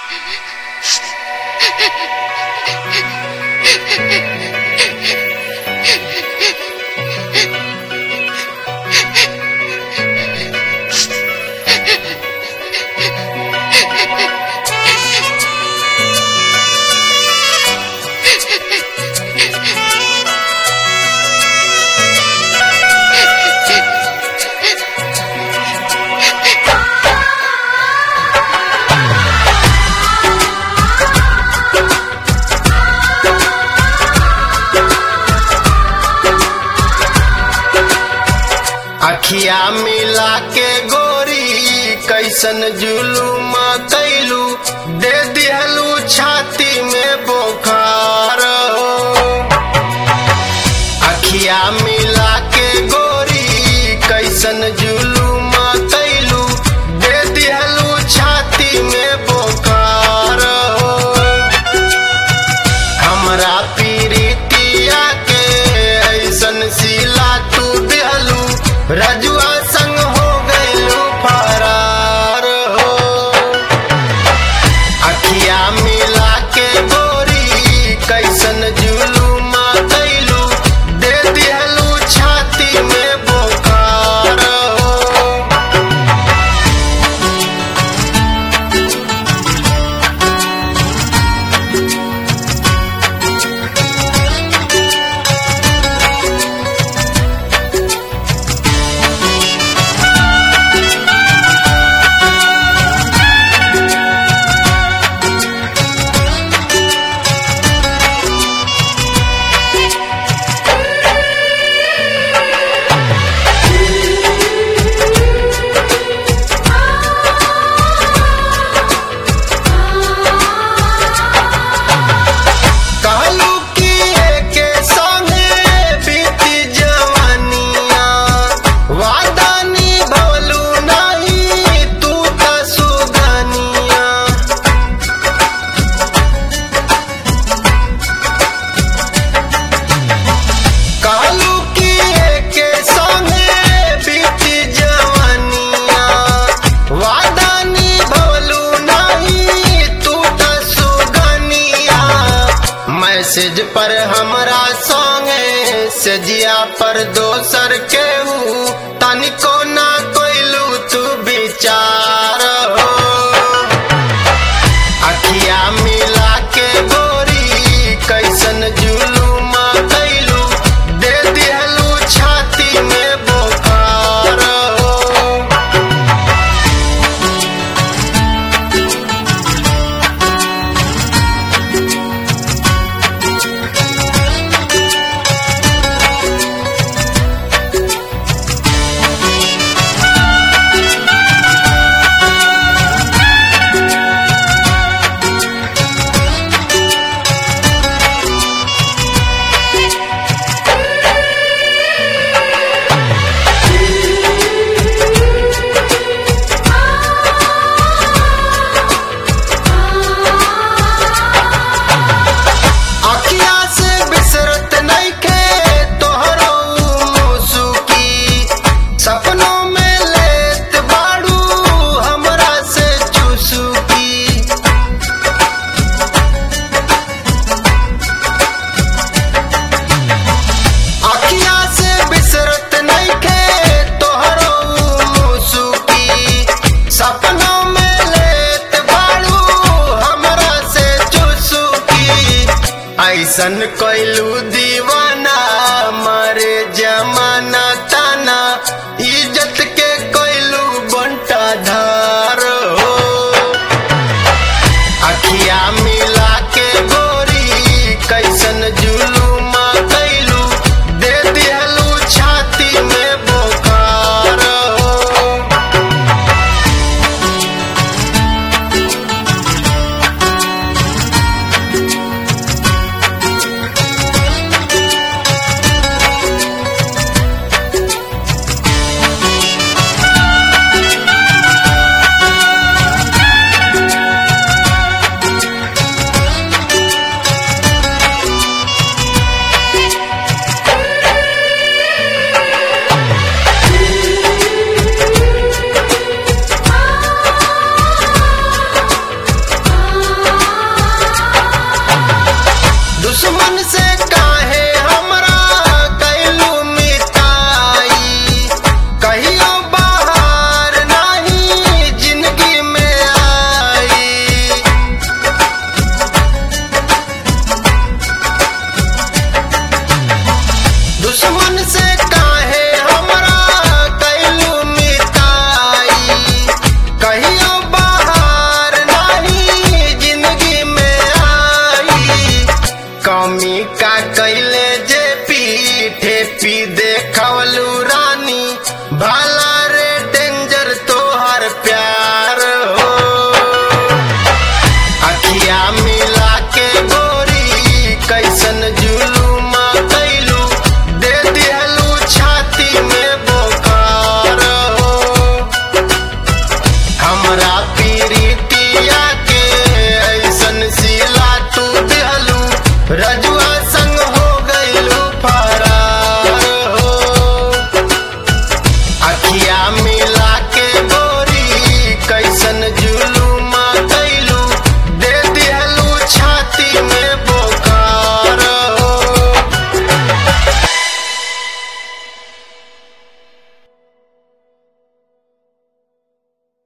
अखिया मिला के गोरी कैसन जुलूम कैलू दे दिहलू छाती में बोखार हो अखिया मिला के गोरी कैसन जुलूम कैलू दे दिहलू छाती में बोखार हो हमरा पीरितिया के ऐसन सिला तू दिहलू रजुआ संग हो गइलू फरार हो अखिया मिला के गोरी कैसन जुलूम कैलू दे दिहलू छाती में बोखार हो कहलू कि एके संगे बीती जवानिया वादा निभवलू नहीं तू त सुगनिया कहलू कि एके संगे बीती जवानिया वादा निभवलू नहीं तू त सुगनिया मैसेज पर हमरा संगे सजिया पर दोसर केहू तनिको ना कोइलू तू विचार हो अखिया मिला के गोरी कैसन जुलूम कैलू दे दिहलू छाती में बोखार हो अखिया से बिसरत नइखे तोहरो मुसुकी सपनों में लेत बाड़ू हमरा से चुसुकी अखिया से बिसरत नइखे तोहरो मुसुकी सपनों में लेत बाड़ू हमरा से चुसुकी ऐसन कैलू दीवाना मरे जमाना ताना इज्जत के कैलू बंटा धार हो अखिया मिला के गोरी कैसन जुलूम कैलू दे दिहलू छाती में बोखार हो हमरा पीरितिया